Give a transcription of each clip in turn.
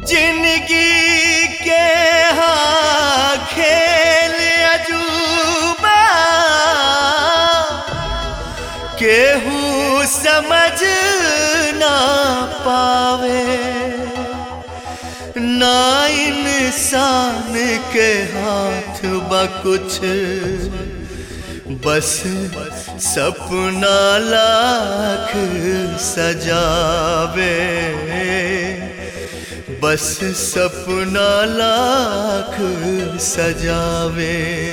जिंदगी के हाँ खेल अजूबा केहू समझ ना पावे ना इंसान के हाथ बा कुछ बस सपना लाख सजावे बस सपना लाख सजावे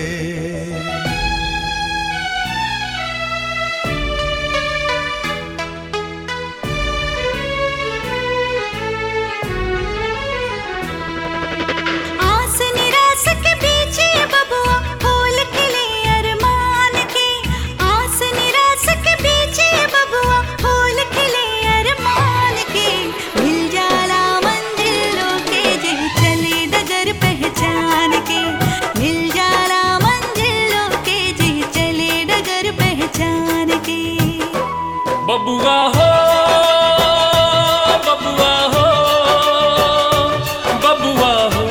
आस निराश के पीछे बबुआ फूल खिले अरमान के आस निराश के पीछे बबुआ फूल खिले अरमान के मिल जाला मंजिलों के जे चले डगर पहचान के मिल जाला मंजिलों के जे चले डगर पहचान के बबुआ हो बबुआ हो बबुआ हो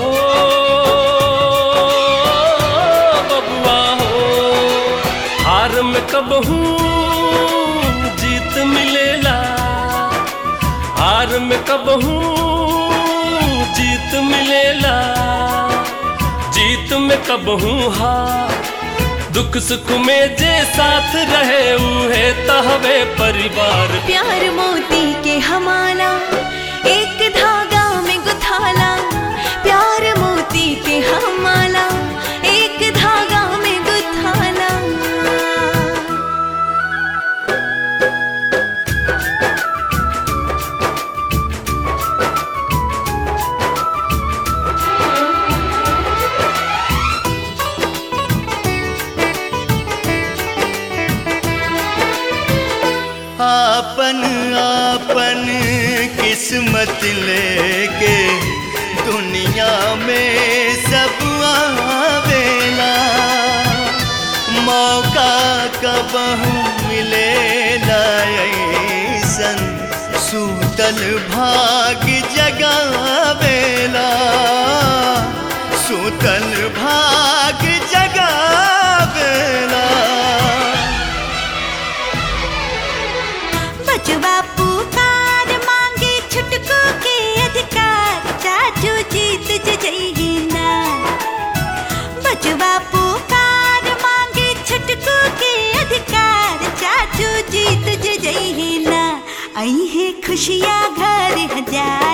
बबुआ हो हार में कब हूँ जीत मिलेला हार में कब हूँ जीत मिलेला जीत में कब हूँ हार दुख सुख में जे साथ रहे उहे तहवे परिवार प्यार मोती के हमारा एक धागा में गुथाला प्यार मोती के हमारा एक धागा में गुथाला आपन आपन किस्मत लेके दुनिया में सब आवेला मौका कब मिलेला ऐसन सूतल भाग जगावेला सूतल भाग जगावेला बचवा पुकार मांगे छुटकू के अधिकार चाचू जीत जइए ना बचवा पुकार मांगे छुटकू के अधिकार चाचू जीत जइए ना आई है खुशियाँ घर हजार